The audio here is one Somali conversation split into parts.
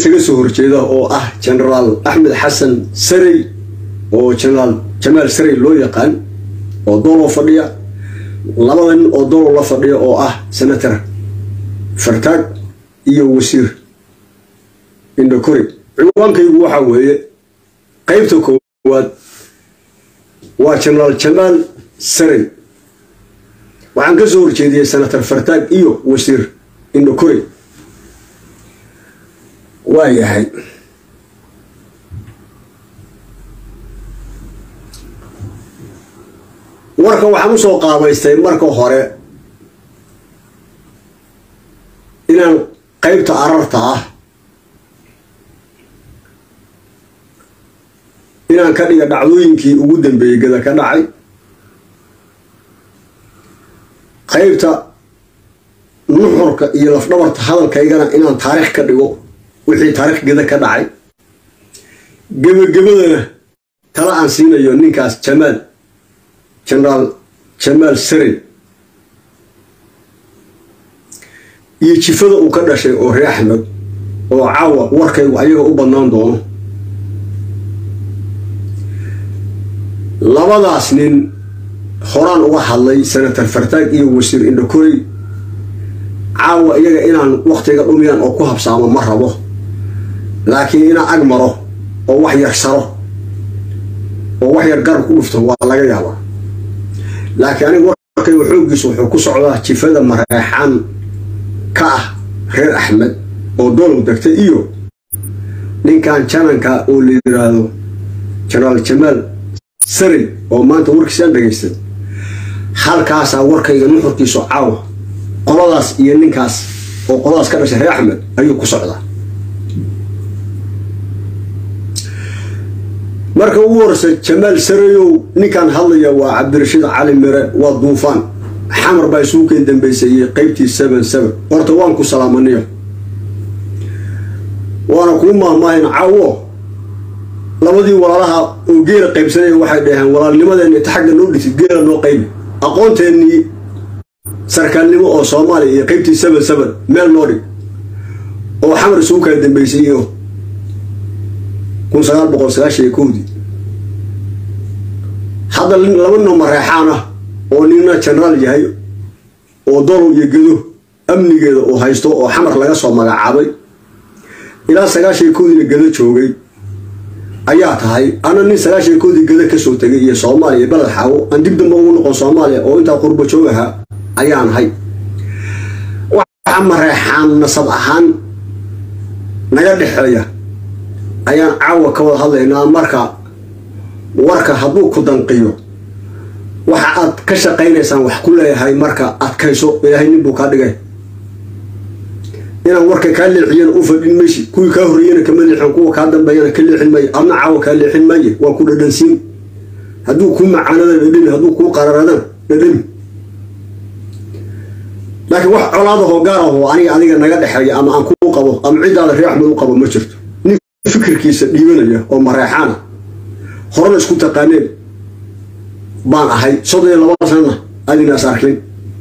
isaga soo horjeeda oo ah genaraal axmed xasan sarey oo genaraal jamaal sarey loo yaqaan oo doolow fadhiya labada nin oo doolow la fadhiya oo ah senator fartaag iyo wasiir indhakori ciwaankaygu waxaa weeye qaybta koowaad waa genaraal jamaal sarey waxaan ka soo horjeediyey senator fartaag iyo wasiir indhakori waa yahay warka waxaan usoo qaabaystay marka hore inaan qaybta ararta ah inaan ka dhiga dhacdooyinkii ugu dambeeyey gada ka dhacay qaybta nuxurka iyo lafdhabarta hadalkaygana inaan taariikh ka dhigo wixii taariikh gada ka dhacay gebagabadana tala aan siinayo ninkaas jamaal genaraal jamaal sarey iyo jifada uu ka dhashay oo ree axmed oo caawa warkaygu ayaga u badnaan doono labadaas nin horaan uga hadlay senator fartaag iyo wasiir indhakorey caawa iyaga inaan waktiga dhumiyaan oo ku habsaamo ma rabo laakiin inaan ag maro oo wax yar saro oo wax yar garab ku dhufto waa laga yaabaa laakiin aniga warkayga xooggiisu wuxuu ku socdaa jifada mareexaan ka ah reer axmed oo doolow degtay iyo ninkan jananka oo la yiraahdo genaraal jamaal sarey oo maanta warkiisaan dhegaystay halkaasaa warkayga nuxurkiisu caawa qoladaas iyo ninkaas oo qoladaas ka dhashay reer axmed ayuu ku socdaa marka ugu horeysa jamaal sareyow ninkan hadlaya waa cabdirashiid cali mire waa duufaan xamar baa isugu keen dambaysaeyey qeybtii seven seven horta waan ku salaamaniyo waana kuu maahmaahin caawo labadii walaalaha oo geela qaybsanaya waxay dhaheen walaalnimadeena inta xagga noo dhigtid geela noo qaybi aqoonteenii sarkaalnimo oo soomaaliya iyo qeybtii seven seven meel noo dhig oo xamar isugu kala dambaysayo kun sagaal boqol sagaashan iyo kowdii hadda laba nino mareexaan ah oo nina genaraal yahay oo dolow iyo gedo amnigeeda uu haysto oo xamar laga soo magacaabay ilaa sagaashan iyo kowdiina gedo joogay ayaa tahay ana nin sagaashan iyo kowdii gedo kasoo tegay iyo soomaaliya beled xaawo aan dib damba ugu noqon soomaaliya oo intaa qurbo joog ahaa ayaan ahay waxa mareexaan nasab ahaan naga dhexeeya ayaan caawa ka wada hadlaynaa marka warka hadduu ku danqiyo waxa aad ka shaqaynaysaan wax ku leeyahay marka adkayso ilaahay nin buu kaa dhigay inaan warka kaa leexiyana u fadhin maysi kuwii kaa horreeyana kama leexin kuwa kaa dambeeyana ka leexin maayo adna caawa kaa leexin maaye waa ku dhadhansiin hadduu kuu macaanada dhadhami hadduu kuu qararadana dhadhami laakiin wax colaadahoo gaarahoo aniga adiga naga dhexeeya ama aan kuu qabo ama ciddaada ree axmed u qabo ma jirto nin fikirkiisa dhiibanaya oo mareexaana horena isku taqaaneen baan ahay soddon iyo laba sanana adinaas arkin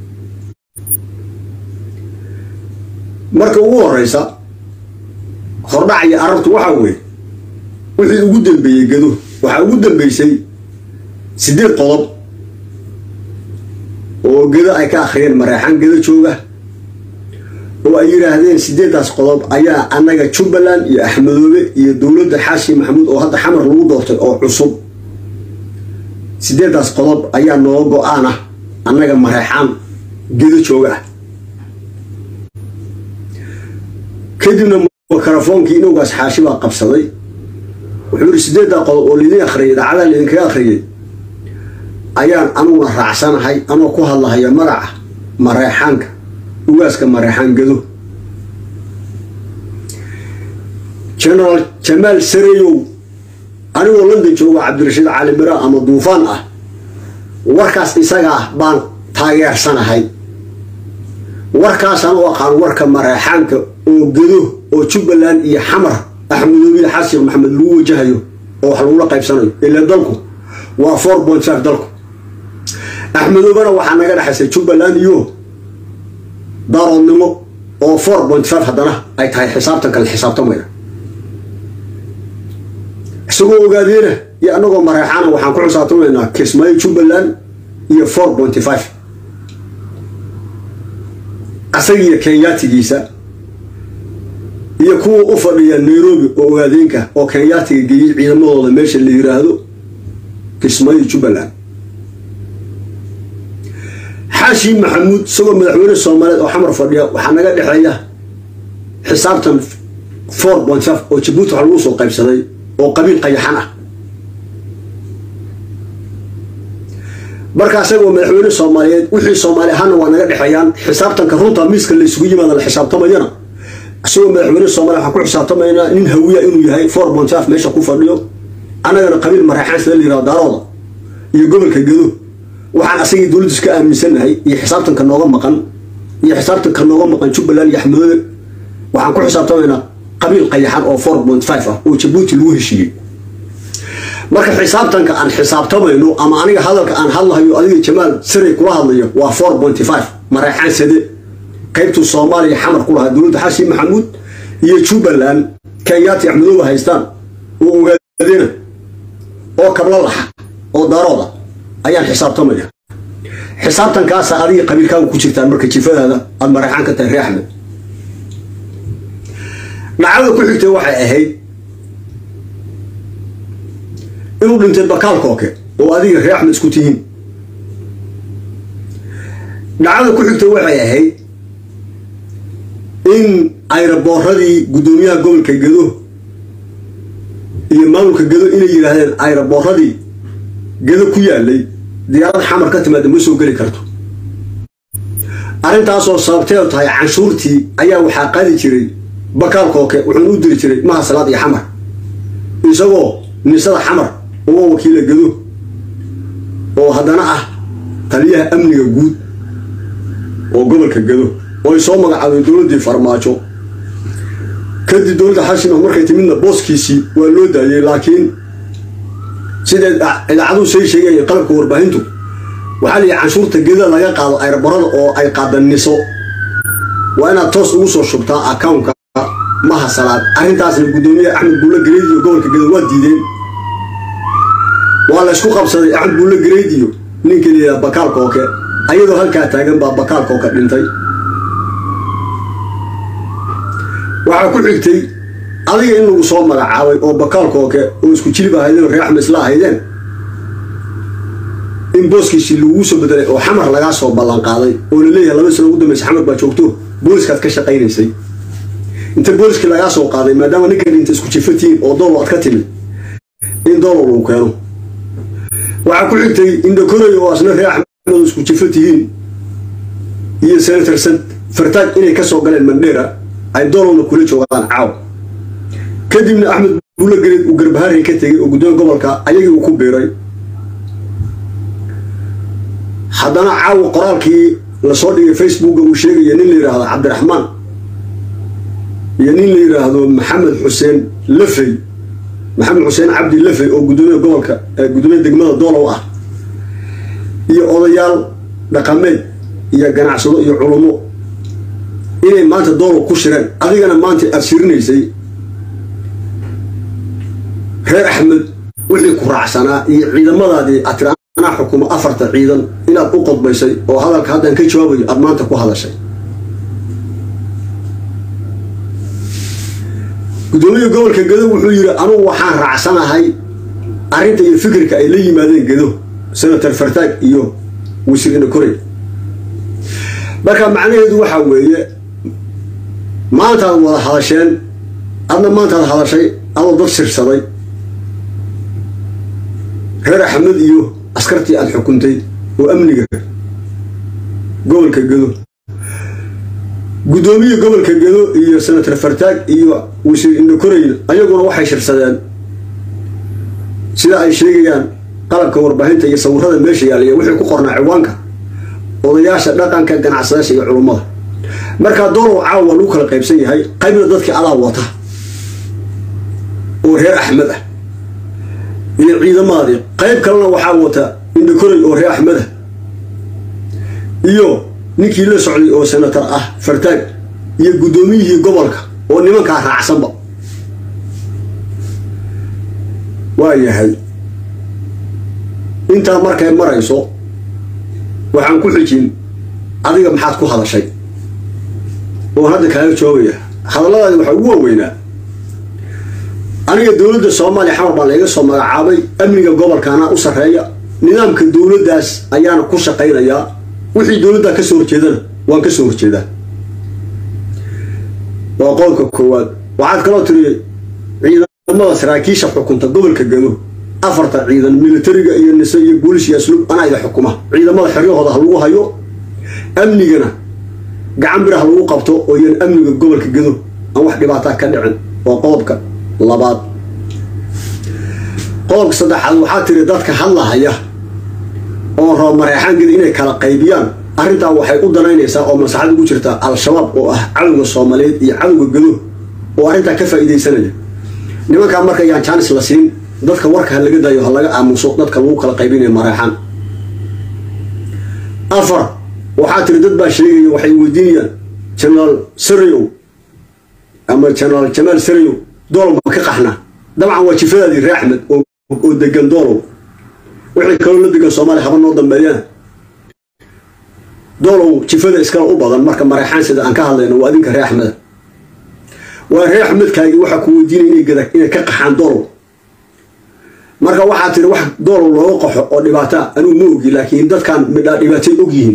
marka ugu horeysa hordhac iyo arabtu waxaa weeye wixii ugu dambeeyey gedo waxaa ugu dambeysay siddeed qodob oo gedo ay ka akhriyeen mareexaan gedo jooga oo ay yidhaahdeen siddeeddaas qodob ayaa annaga jubbaland iyo axmedoobe iyo dowladda xaashi maxamuud oo hadda xamar lagu doortay oo cusub siddeeddaas qodob ayaa nooga go-aan ah annaga mareexaan gedo jooga ah kadibna mikrofoonkii inowgaas xaashi baa qabsaday wuxuu yidhi siddeeddaa qodob oo laydin akhriyay idaacadaha laydinkaga akhriyay ayaan anuguna raacsanahay anoo ku hadlahaya magaca mareexaanka ugaaska mareexaan gedo genaraal jamaal sareyow anigoo london jooga cabdirashiid cali mira ama duufaan ah warkaas isaga ah baan taageersanahay warkaasaan u aqaan warka mareexaanka oo gedo oo jubbaland iyo xamar axmedoobiya xasan maxamed lagu wajahayo oo wax lagula qaybsanayo ilaa dalku waa four point five dalku axmedoobana waxaa naga dhexaysay jubbaland iyo daaroodnimo oo four point five haddana ay tahay xisaabtan kale xisaabtamaya isagoo ogaadeena iyo annagoo mareexaana waxaan ku xisaabtamaynaa kismaayo jubbaland iyo four pointy five asagiiyo kenyaatigiisa iyo kuwa u fadhiya nairobi oo ogaadeenka oo kenyaatiga geeyey ciidamadooda meesha la yiraahdo kismaayo jubbaland xaashi maxamuud isagoo madaxweyne soomaaliyeed oo xamar fadhiya waxaa naga dhexeeya xisaabtan four point five oo jabuuti waxa lagu soo qaybsaday oo qabiil qayaxan ah marka isagoo madaxweyne soomaaliyeed wixii soomaali ahaana waa naga dhexeeyaan xisaabtanka runta miiska la isugu yimaada la xisaabtamayana isagoo madaxweyne soomaliya waxaan ku xisaabtamaynaa nin hawiya inuu yahay four point five meesha ku fadhiyo annagana qabiil mareexaan sida la yirahdo daarooda iyo gobolka gedo waxaan asagii dowladdiis ka aaminsannahay iyo xisaabtanka nooga maqan iyo xisaabtanka nooga maqan jubbaland iyo axmedoobe waxaan ku xisaabtamaynaa qabiil qayaxan oo four point five ah oo jabuuti lagu heshiiyey marka xisaabtanka aan xisaabtamayno ama aniga hadalka aan hadlahayo adiga jamaal siray kula hadlayo waa four pointy five mareexaan sade qaybtuu soomaaliya xamar ku lahaa dowladda xasan maxamuud iyo jubbaland kenyaati axmedoobe haystaan oo ogaadena oo kabla laxa oo darooda ayaan xisaabtamaya xisaabtankaasa adiga qabiilkaaga ku jirtaan marka jifadaada aada mareexaan ka tahay ree axmed dhacdada ku xigtay waxay ahayd inuu dhintay bakaal kooke oo adiga ree axmed isku tihiin dhacdada ku xigtay waxay ahayd in ayraboorradii guddoomiyaha gobolka gedo iyo maamulka gedo inay yidhaahdeen ayraboorradii gedo ku yaalay diyaarad xamar ka timaada ma soo geli karto arrintaasoo sababteedu tahay canshuurtii ayaa waxaa qaadi jiray bakaal kooke wuxuuna u diri jiray maha salaad iyo xamar isagoo nisada xamar uga wakiila gedo oo haddana ah taliyaha amniga guud oo gobolka gedo oo ay soo magacaabeen dowladdii farmaajo kadib dowladda xashima markay timidna booskiisii waa loo daayey laakiin sida idaacaduhu say sheegaya qalabka warbaahintu waxaa layihi canshuurta geda laga qaado ayrabarada oo ay qaadaniso waa inaad toos ugu soo shubtaa accountka maha salaad arrintaasna guddoomiyaha axmed buulle gareydiyo gobolka gedo waa diideen waa la ysku qabsaday axmed buulle gareydiyo ninka layidhaha bakaal kooke ayadoo halkaa taagan baa bakaal kooke dhintay waxaa ku xigtay adiga in lagu soo magacaabay oo bakaal kooke oo isku jilib ahaydeen oo ree axmed isla ahaydeen in booskiisii laguu soo bedelay oo xamar lagaa soo ballanqaaday oo la leeyahay laba sano ugu dambaysa xamar baa joogto booliskaad ka shaqaynaysay inta booliskii lagaa soo qaaday maadaama ninkan inta isku jifatiin oo doolo aad ka timid in doolo lagu keeno waxaa ku xigtay indhakorey oo asna ree axmed oo isku jifa tihiin iyo senator fartaaj inay ka soo galeen mandheera ay doolowna kula joogaan caaw kadibna axmed buulle gareed uu garbaharay ka tegay oo guddoomiya gobolka ayagii uu ku biiray haddana caawa qoraalkii lasoo dhigay facebooka uu sheegaya nin la yidhaahdo cabdiraxmaan iyo nin la yidhaahdo maxamed xuseen lafey maxamed xuseen cabdi lafey oo guddoomiya gobolka guddoomiya degmada doolow ah iyo odayaal dhaqameed iyo ganacsado iyo culummo inay maanta doolow ku shireen adigana maanta aada shirinaysay reer axmed wixii ku raacsanaa iyo ciidamadaadii aad tira anaa xukumo afarta ciidan inaad u qodbaysay oo hadalka haddaan ka jawaabayo aada maanta ku hadashay guddoomiya gobolka gedo wuxuu yidhi anugu waxaan raacsanahay arrinta iyo fikirka ay la yimaadeen gedo senator fartaag iyo wasiir inakorey marka macnaheedu waxaa weeye maantaad wada hadasheen adna maantaad hadashay adoo dad shirsaday reer axmed iyo askartii aada xukuntay oo amniga gobolka gedo guddoomiya gobolka gedo iyo senator fartaag iyo wasiir indhakorey ayaguna waxay shirsadeen sida ay sheegayaan qalabka warbaahinta iyo sawirada meesha yaaliya wixii ku qornaa ciwaanka odayaasha dhaqanka ganacsadaasha iyo culummada markaa doolow caawa lagu kala qaybsan yahay qaybna dadkii adaa wata oo reer axmed ah iyo ciidamaadii qayb kalena waxaa wata indhakorey oo reer axmed ah iyo ninkii la socday oo senator ah fartaag iyo guddoomiyihii gobolka oo nimankaa raacsanba waa yahay intaa markay marayso waxaan ku xijin adiga maxaad ku hadashay oon hadda kaaga joogaya hadalladaadi waxaa ugu waaweynaa aniga dowladda soomaaliya xamar baa layga soo magacaabay amniga gobolkaana u sarreeya nidaamka dowladdaas ayaana ku shaqaynayaa wixii dowladdaa kasoo horjeedana waan kasoo horjeedaa waa qodobka koowaad waxaad kaloo tiri ciidamada saraakiisha xukunta gobolka gado afarta ciidan militariga iyo nise iyo boolis iyo asluub anaa ida xukuma ciidamada xeryahooda ha lagu hayo amnigana gacan bir ha lagu qabto oo iyan amniga gobolka gado aan wax dhibaataa ka dhicin waa qodobka labaad qodobka saddexaad waxaa tiri dadka hadlahaya oo raba mareexaangeda inay kala qaybiyaan arrintaa waxay u danaynaysaa oo maslaxad ugu jirta al-shabaab oo ah cadowga soomaaliyeed iyo cadowga gado oo arrintaa ka faa'iidaysanaya nimankaa marka yaan jaanis la siin dadka warka ha laga daayo ha laga aamuso dadka lagu kala qaybinaya mareexaan afar waxaa tiri dad baa sheegaya waxay weydiinayaan genaraal sarayow ama genaraal jamaal sarayow doolow ma ka qaxna dabcan waa jifadaadii ree axmed oo degan doolow wixii kaloo la degan soomaaliya haba noo dambeeyaan doolow jifada iskala u badan marka mareexaan sida aan ka hadlayno waa adinka ree axmeda waa ree axmedkaagii waxaa ku weydiinaya inay ka qaxaan doolow marka waxaa tiri wax doolow looga qaxo oo dhibaataa anigu ma ogi laakiin dadkan midhaa dhibaatay og yihiin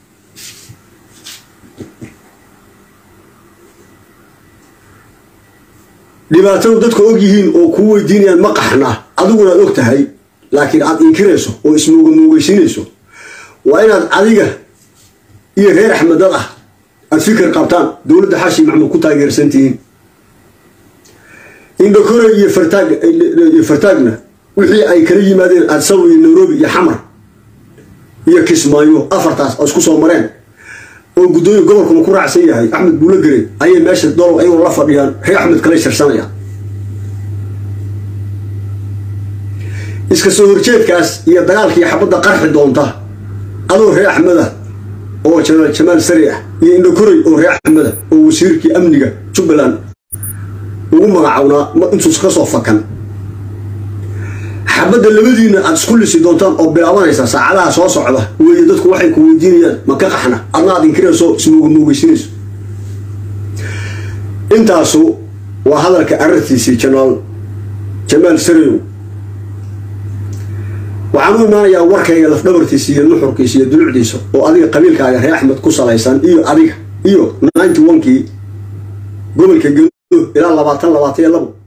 dhibaatadu dadka og yihiin oo kuu weydiinayaan ma qaxna adiguna ad og tahay laakiin aad inkirayso oo ismooga moogeysiinayso waa inaad adiga iyo reer axmedad ah aad fikir qabtaan dowladda xaashi maxmud ku taageersantihiin indhakore iyo fartaag iyo fartaagna wixii ay kala yimaadeen adsaw iyo nairobi iyo xamar iyo kismaayo afartaas oo isku soo mareen oo guddoomiya gobolkuna ku raacsan yahay axmed buulo gare ayay meesha dolow ayagoo la fadhiyaan reer axmed kala sharsanayaan iska soo horjeedkaas iyo dagaalkii xabadda qarxi doonta adoo reer axmeda oo jenaraal jamaal sari ah iyo indhakorey oo reer axmeda oo wasiirkii amniga jubbaland ugu magacawnaa intuus ka soo fakan xabadda labadiina aad isku lisi doontaan oo bilaabanaysa saacadaha soo socda weeye dadku waxay ku weydiinayaan ma ka qaxna adna aad inkirayso ismooga moogeysinayso intaasu waa hadalka arartiisii jenaraal jamaal sarayow waxaan u imaanayaa warkayga lafdhabartiisa iyo nuxurkiisa iyo dulucdiisa oo adiga qabiilkaaga reer axmed ku salaysan iyo adiga iyo ninety onkii gobolka gado ilaa labaatan labaatan iyo labo